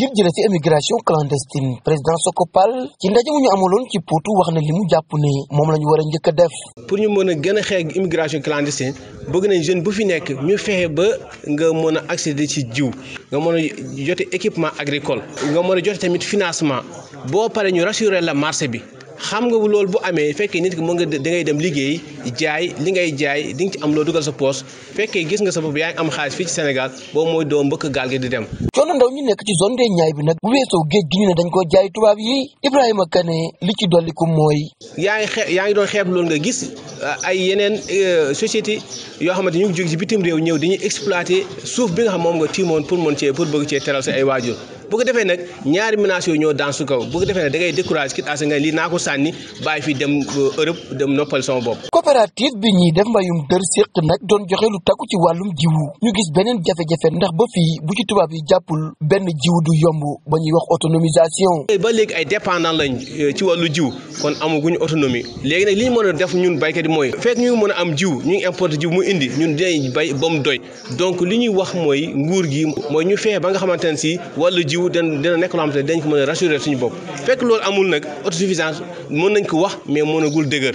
ngir jële fi immigration clandestine président Sokopal ci ndaje mu ñu amaloon ci Potou wax na li mu jàpp ne moom la ñu war a njëkk a def. pour ñu mën a gën a xeex immigration clandestine bëgg nañ jeune bu fi nekk ñu fexe ba nga mën a accéder ci jiw nga mën a jote équipement agricole nga mën a jote tamit financement boo paree ñu rassurer la marché bi. xam nga loolu bu amee fekkee nit ki mën nga da ngay dem liggéey jaay li ngay jaay di nga ci am loo dugal sa poos fekkee gis nga sa bopp yaa ngi am xaalis fii ci Sénégal boobu mooy doo mbëkk gaal gi di dem. coono ndaw ñi nekk ci zone des Niayes bi nag bu weesoo géej gi ñu ne dañ ko jaay tubaab yi Ibrahima Kane li ci dolliku mooy. yaa ngi xe yaa ngi doon xeeb loolu nga gis ay yeneen société yoo xamante ñu ngi jóg ci bitim réew ñëw dañuy exploiter suuf bi nga xam moom nga tiimoon pour mën cee pour bëgg cee teral sa ay waajur bu ko defee nag ñaari menaces yooyu ñoo daan su kaw bu ko defee nag da ngay découragé kit asa nga lii naa ko sànni bàyyi fi dem Europe dem noppal sama bopp coopérative bi ñuy def mbayum dër séq nag doon joxe lu takku ci wàllum jiwu ñu gis beneen jafe-jafe ndax ba fii bu ci tubaab yi jàppul benn jiw du yomb ba ñuy wax autonomisation ba léegi ay dépendant lañ ci wàllu jiw kon amaguñu autonomie léegi nag li ñu mën a def ñun baykat yi mooy fekk ñu mën a am jiw ñu ngi importé jiw mu indi ñun dinañ bay ba mu doy donc li ñuy wax mooy nguur gi mooy ñu fexe ba nga xamante ne si wàllu jiw dina dina nekk loo xamante ne dañ ko mën a rassurer suñu bopp fekk loolu amul nag autosuffisance mën nañ ko wax mais mënagul dëgër